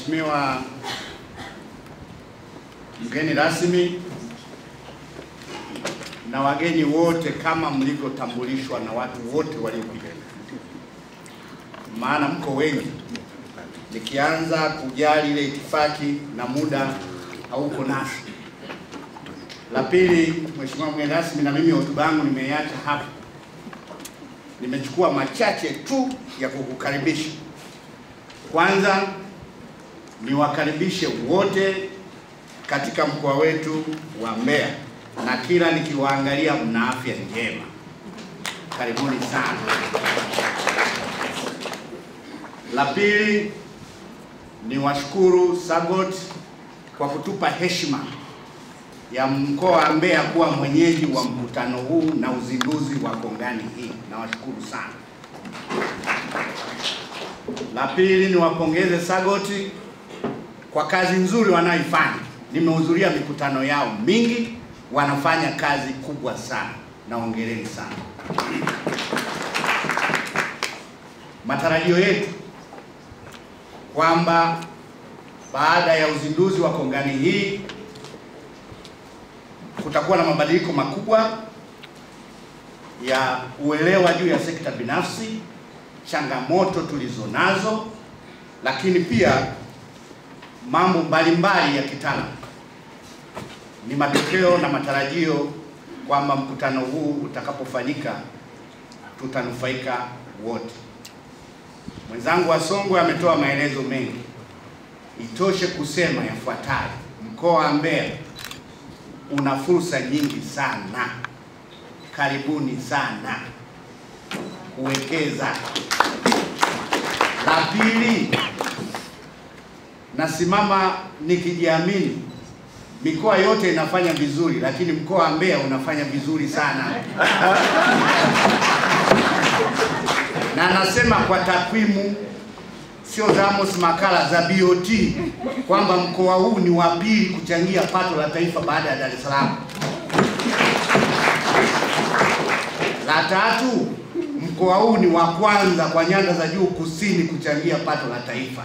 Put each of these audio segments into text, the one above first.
Mheshimiwa mgeni rasmi na wageni wote kama mlivyotambulishwa na watu wote waliokuja, maana mko wengi. Nikianza kujali ile itifaki na muda hauko nasi. La pili, Mheshimiwa mgeni rasmi, na mimi hotuba yangu nimeiacha hapa, nimechukua machache tu ya kukukaribisha. Kwanza niwakaribishe wote katika mkoa wetu wa Mbeya, na kila nikiwaangalia mna afya njema. Karibuni sana. La pili ni washukuru SAGOT kwa kutupa heshima ya mkoa wa Mbeya kuwa mwenyeji wa mkutano huu na uzinduzi wa kongani hii. Nawashukuru sana. La pili ni wapongeze SAGOT kwa kazi nzuri wanayoifanya. Nimehudhuria mikutano yao mingi, wanafanya kazi kubwa sana, na hongereni sana. Matarajio yetu kwamba baada ya uzinduzi wa kongani hii kutakuwa na mabadiliko makubwa ya uelewa juu ya sekta binafsi, changamoto tulizonazo, lakini pia mambo mbalimbali ya kitaalamu. Ni matokeo na matarajio kwamba mkutano huu utakapofanyika tutanufaika wote. Mwenzangu wa Songwe ametoa maelezo mengi, itoshe kusema yafuatayo: mkoa wa Mbeya una fursa nyingi sana, karibuni sana kuwekeza. La pili, nasimama nikijiamini, mikoa yote inafanya vizuri, lakini mkoa wa Mbeya unafanya vizuri sana na nasema kwa takwimu sio za Amos Makala za BOT kwamba mkoa huu ni wa pili kuchangia pato la taifa baada ya Dar es Salaam. La tatu, mkoa huu ni wa kwanza kwa nyanda za juu kusini kuchangia pato la taifa.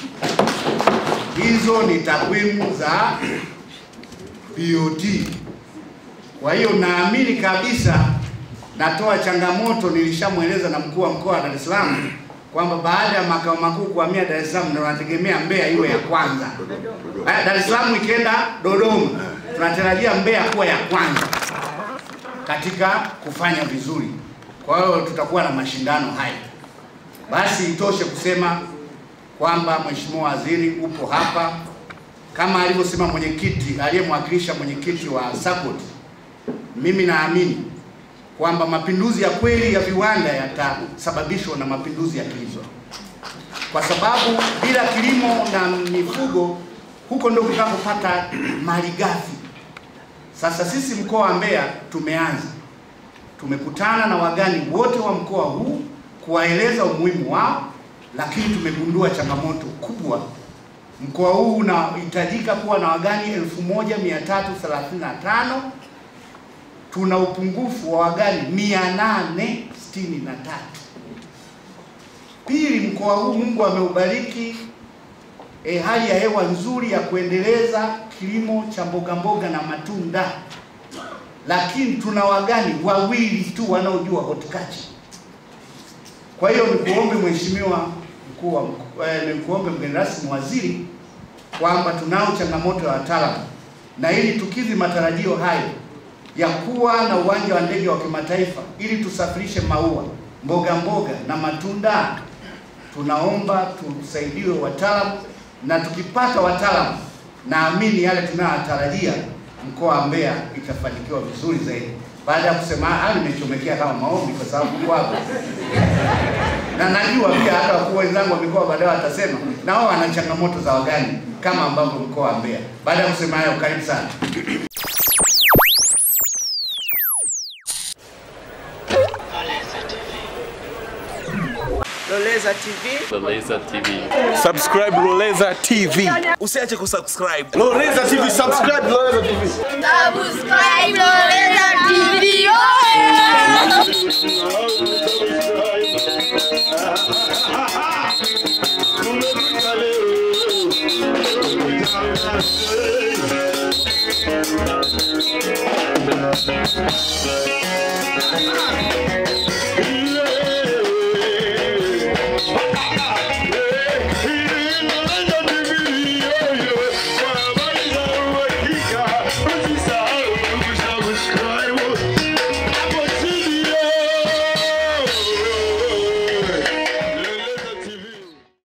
Hizo ni takwimu za BOT. Kwa hiyo naamini kabisa, natoa changamoto, nilishamweleza na mkuu wa mkoa wa Dar es Salaam kwamba baada ya makao makuu kuhamia Dar es Salaam ndio tunategemea Mbeya iwe ya kwanza. Haya, Dar es Salaam ikienda Dodoma, tunatarajia Mbeya kuwa ya kwanza katika kufanya vizuri. Kwa hiyo tutakuwa na mashindano haya. Basi itoshe kusema kwamba Mheshimiwa Waziri upo hapa kama alivyosema mwenyekiti aliyemwakilisha mwenyekiti wa SACCOT. Mimi naamini kwamba mapinduzi ya kweli ya viwanda yatasababishwa na mapinduzi ya kilimo, kwa sababu bila kilimo na mifugo, huko ndio tunapopata malighafi. Sasa sisi mkoa wa Mbeya tumeanza, tumekutana na wagani wote wa mkoa huu kuwaeleza umuhimu wao, lakini tumegundua changamoto kubwa. Mkoa huu unahitajika kuwa na wagani 1335 tuna upungufu wa wagani 863. Pili, mkoa huu Mungu ameubariki e, hali ya hewa nzuri ya kuendeleza kilimo cha mboga mboga na matunda, lakini tuna wagani wawili tu wanaojua horticulture. Kwa hiyo nikuombe Mheshimiwa mkuu wa eh, nikuombe mgeni rasmi waziri kwamba tunao changamoto ya wataalamu, na ili tukizi matarajio hayo ya kuwa na uwanja wa ndege wa kimataifa ili tusafirishe maua, mboga mboga na matunda, tunaomba tusaidiwe wataalamu, na tukipata wataalamu, naamini yale tunayotarajia mkoa wa Mbeya itafanikiwa vizuri zaidi. Baada ya kusema haya, nimechomekea kama maombi kwa sababu kwa hapo na najua pia hata wakuu wenzangu wa mikoa baadaye watasema na wao wana changamoto za wagani kama ambavyo mkoa wa Mbeya. Baada ya kusema hayo, karibu sana. Loleza TV. Loleza TV. Subscribe Loleza TV. Usiache kusubscribe. Loleza TV, subscribe Loleza TV. Subscribe Loleza TV. Oh! Thank